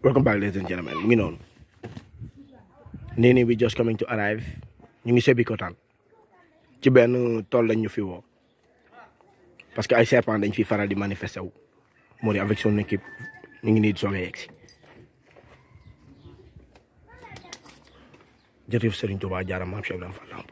welcome back ladies and gentlemen mu ngi noonu Nini we just coming to arrive ñu ngi Sébikotane ci benn tool lañ ñu fi woo parce que ay serpent dañ fi faral di manifester wu Mori avec son équipe ñu ngi nii di soog a yegg si jërëjëf Serigne Touba jaara maam Cheikh Ibrahima Fall Lamp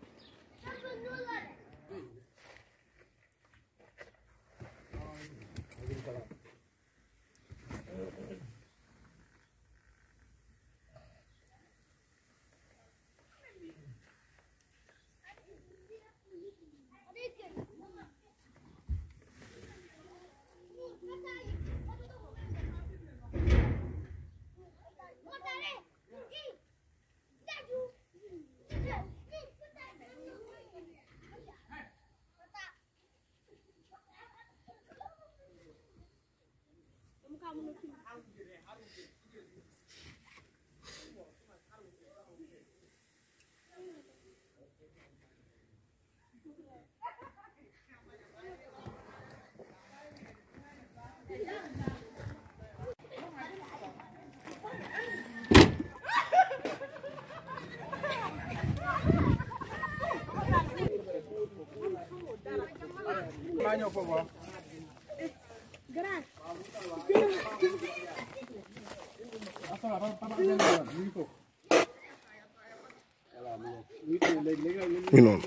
ñu noonu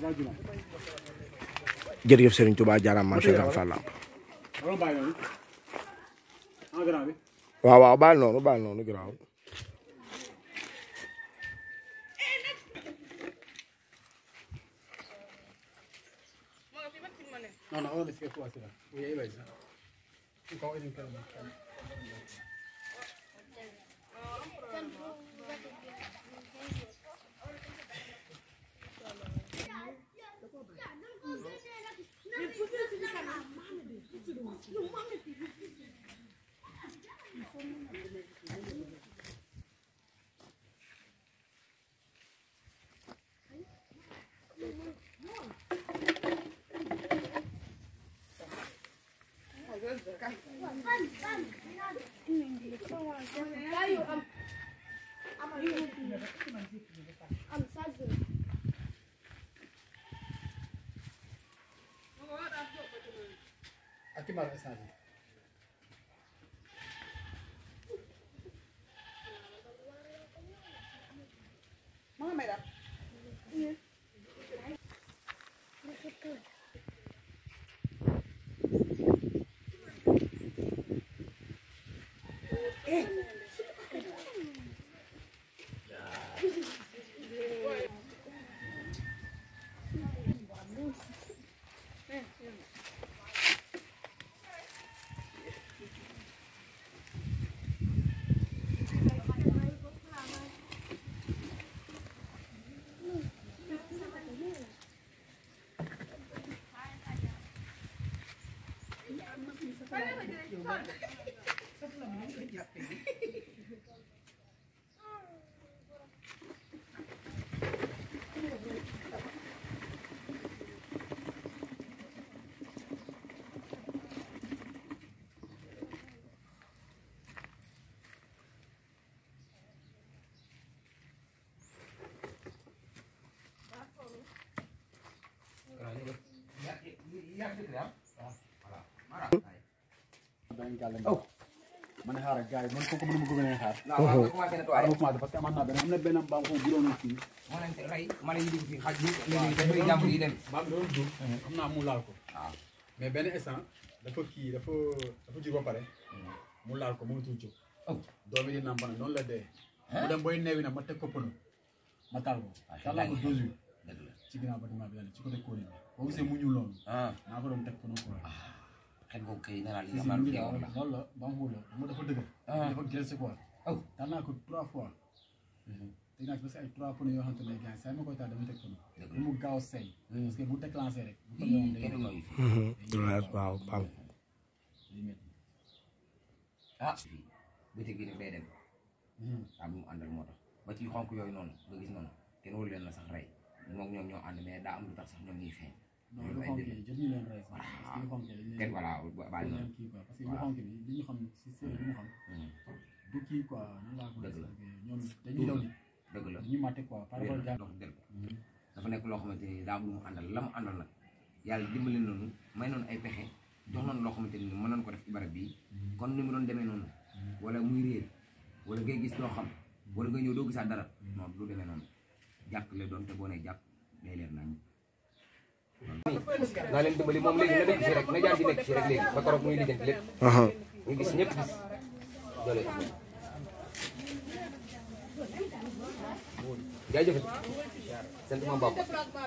jërëjëf Serigne Touba jaaraam maam Cheikh Ibrahima Fall Lamp waaw waaw baal noonu baal noonu garaaw No, no, ora si può essere. Vuoi hai visto? Un po' in calma. Aqui mara essence. Oh. man xaaral gars yi man kooku mënuma ko gën a xaar. waaw waaw commencé na waaw tooy ma commencé parce que amoon naa benn am na benn mbaam foofu bu doon fii. moo leen te rey mala yi dugg fii xaj bi léegi dafay jàmbur yi dem mbaam bi doon dugg. xam naa mu laal ko. waaw mais benn instant dafa kii dafa dafa jur ba pare. mu laal ko mënatul jóg. Oh. doom yi di nàmp nag noonu la dee. mu dem booy neewi nag ma teg ko pënu. ma taal ko. taal naa ko deux jours. dëgg la ci ginnaaw bâtiment bi la ne ci côté Kone bi. boo gisee mu ñuul loolu. ah naa ko doon teg pënu quoi. xet boobu kay nee naa li si nga si xam mu ne ngi yow daal la loolu la mbaam xuur la mu dafa dëgër. Ah. dafa gelse quoi. Oh. taal naa ko trois fois. teg naa ci parce que ay trois pneus yoo xamante ne gars saa yi ma koy taal damay teg pneu. Dëgg la. bu mu gaaw a seey. Hmm. parce que bu déclenché rek. bu ko yoon day kenn du nooyu fi waaw waaw day métti. ah fii bëccëg bi daf day dem Hmm. ah bu mu àndal moo tax ba ci xonk yooyu noonu nga gis noonu kenn waru leen la sax rey moom ñoom ñoo ànd mais daa am lu tax sax ñoom ñuy feeñ non lu xonk yi jot ñu leen rey sax parce que lu xonk yi dañ kenn leen voilà baal dañ na leen kii quoi parce que lu xonk bi li ñu xam si séeréer li ñu xam du kii quoi nan laa ko Dëgg la. expliqué ñoom dañuy daw ni dëgg la dañuy màtte quoi par rapport ak jàng dox del dafa nekk loo xamante ni daa am lu mu àndal la mu àndal nag yàlla dimbali noonu may noonu ay pexe jox noonu loo xamante ni mën nañu ko def ci barab bii kon ni mu doon demee noonu wala muy réer wala ngay gis doo xam wala nga ñëw doo gisaat dara non du demee noonu jàkk la doon te boo nee jàkk day leer nañ naa leen dimbali moom léegi na nekk ci rek na jaar ci nekk ci rek léegi ba keroog muy lijjanti lépp aha ñu gis ñëpp gis doole jaajëf sant ma bopp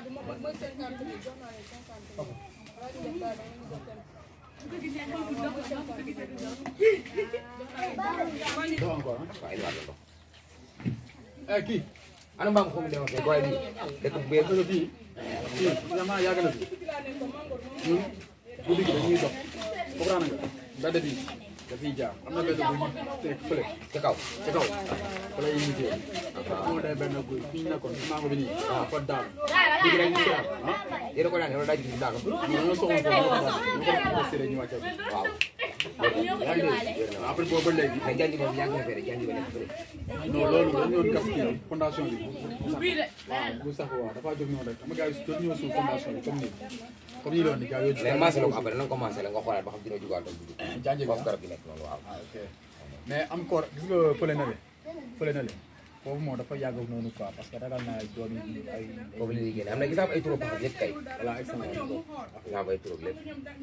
doo encore waaye lu war la dox ah kii ana mbaam xum demoon kay booy bi dëkk bu bees kii kii kii vraiment yàgg na fi ñun guddi gi dañuy dox comprendre nga mbedd bi dafiy jaar am na benn bu ñu teg fële ci kaw ci kaw fa lay initié moo day benn guy fi ñu nekkoon ci mango bi nii waaw fa daal léegi rek ñu ci ah yéen a ko daan wala daa ci daanu ñu dañoo soxla ko ñoo ko daal ñu ko investir ñu wàcce waaw yaa ngi dégg après boobu ba léegi mais janj moom yàgg na fee rek janj ba nekk fële non loolu dañu doon gas kii fondation bi waaw bu sax waaw dafa jóg noonu rek xam nga gars yi jot ñoo suuf fondation bi comme nii comme nii doon ni gars yooyu mais maasé la ko après na nga commencé la nga xoolaat ba xam dina jugaat doon dugg janj bi foofu garab gi nekk noonu waaw ah ok mais encore gis nga fële na le fële na le foofu moom dafa yàgg noonu quoi parce que ragal naa ay doom yi ay foofu la ñuy génne am na gis naa ay trop paxam yëpp kay voilà excellent nga am ay trop lépp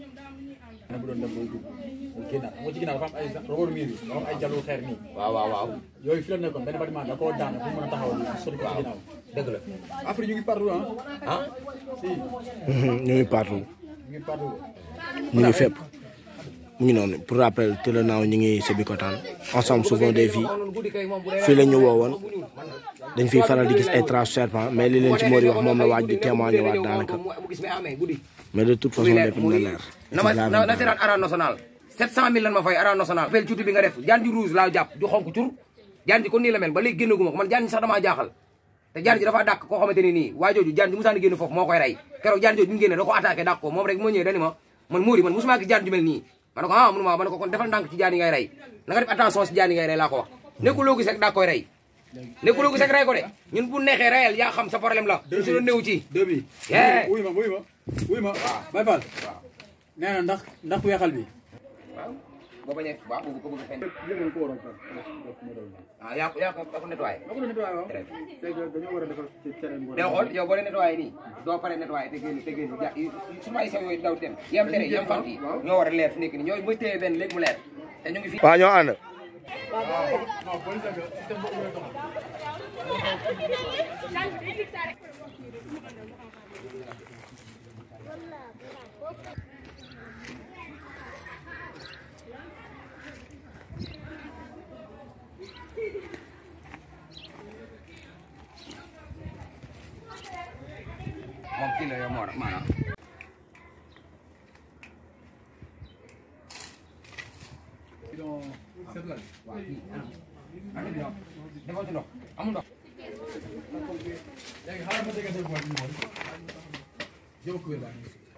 na bu doon dem bay dugg mu génnaat xam nga ci ginnaaw dafa am ay roboru miir bi dafa am ay jalu xeer nii waaw waaw waaw yooyu fi la nekkoon benn bâtiment da koo daan pour mën a taxawal sori ko ci ginnaaw dëgg la Afrique ñu ngi partout ah ah si ñu ngi partout ñu ngi partout ñu ngi fépp mu ngi noonu pour rappel tout le naaw ñu ngi Sébikotane ensemble souvent des vies fii la ñu woowoon dañ fiy faral di gis ay traces serpent mais li leen ci Mori wax moom la waaj di témoigné waat daanaka mu gis mais amee guddi mais de toute façon lépp dina leer. na ma na na seetaan arène nationale 700000 lan ma fay arène nationale pel cuuti bi nga def jaan ji rouge laa jàpp ju xonk cur jaan ji kon nii la mel ba léegi génnaguma ko man jaan ji sax damaa jaaxal te jaan ji dafa dàq koo xamante ne nii waa jooju jaan ji musaani génn foofu moo koy rey keroog jaan jooju ñu génne da ko attaqué dàq ko moom rek moo ñëwee dani ma man Mori man musuma gis jaan ju mel nii ma ne ko ah mënuma ma ne ko kon defal ndànk ci jaan yi ngay rey na nga def attention si jaan yi ngay rey laa ko wax nekkuloo gis rek daa koy rey nekkuloo gis rek rey ko de ñun bu neexee reyal yaa xam sa problème la ñu si doon néew ci deux bi Yeah. wuy ma wuy ma wuy ma Baye Fall nee na ndax ndax weexal bi waaw boo bañee waaw boobu ko bëgg a feeñ yëngal ko waroon ko ah yaa ko yaa ko yaa ko nettoyé ma ko doon nettoyé waaw Très bien. c'est que dañoo war a defar ci terrain bu day xool yow boo dee nettoyé nii doo pare nettoyé te génn te génn ja su ma ay sew yooyu daw dem yam tere yam fant yi ñoo war a leer fi nekk nii ñooy ba téye benn léegi mu leer te ñu ngi fi waaw ñoo ànd. non police ak système boobu la doxal moom kii la yow moo maanaam sinon set la waaw kii ana bi defoo ci ndox amul ndox léegi xaaral ma déggante bool bi moom jëw ko wér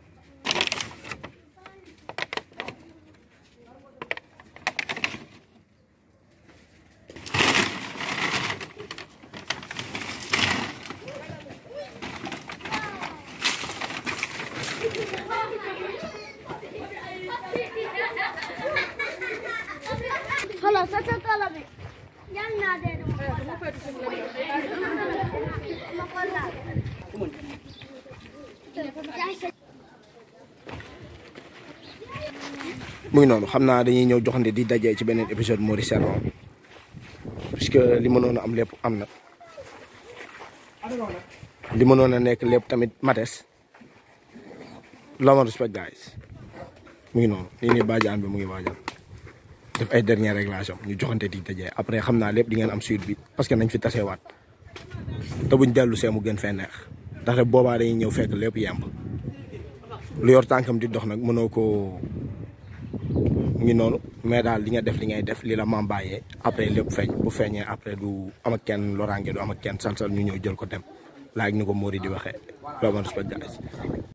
خلاص اتطلبي يلا نادي mu ngi noonu xam naa dañuy ñëw joxante di dajee ci beneen épisode Mori Serment puisque li mënoon a am lépp am na li mënoon a nekk lépp tamit mates love and respect guys mu ngi noonu lii nii bàjjaan bi mu ngi waajal def ay dernier réglage am ñu joxante di dajee après xam naa lépp di ngeen am suite bi parce que nañ fi tasewaat te buñ dellu see mu gën fee neex ndaxte boobaa dañuy ñëw fekk lépp yemb lu yor tànkam di dox nag mënoo koo mu ngi noonu mais daal li nga def li ngay def li la maam bàyyee après lépp feeñ bu feeñee après du am ak kenn loraange du am ak kenn salsal ñu ñëw jël ko dem laaj ni ko Mori di waxee loo ma respect guys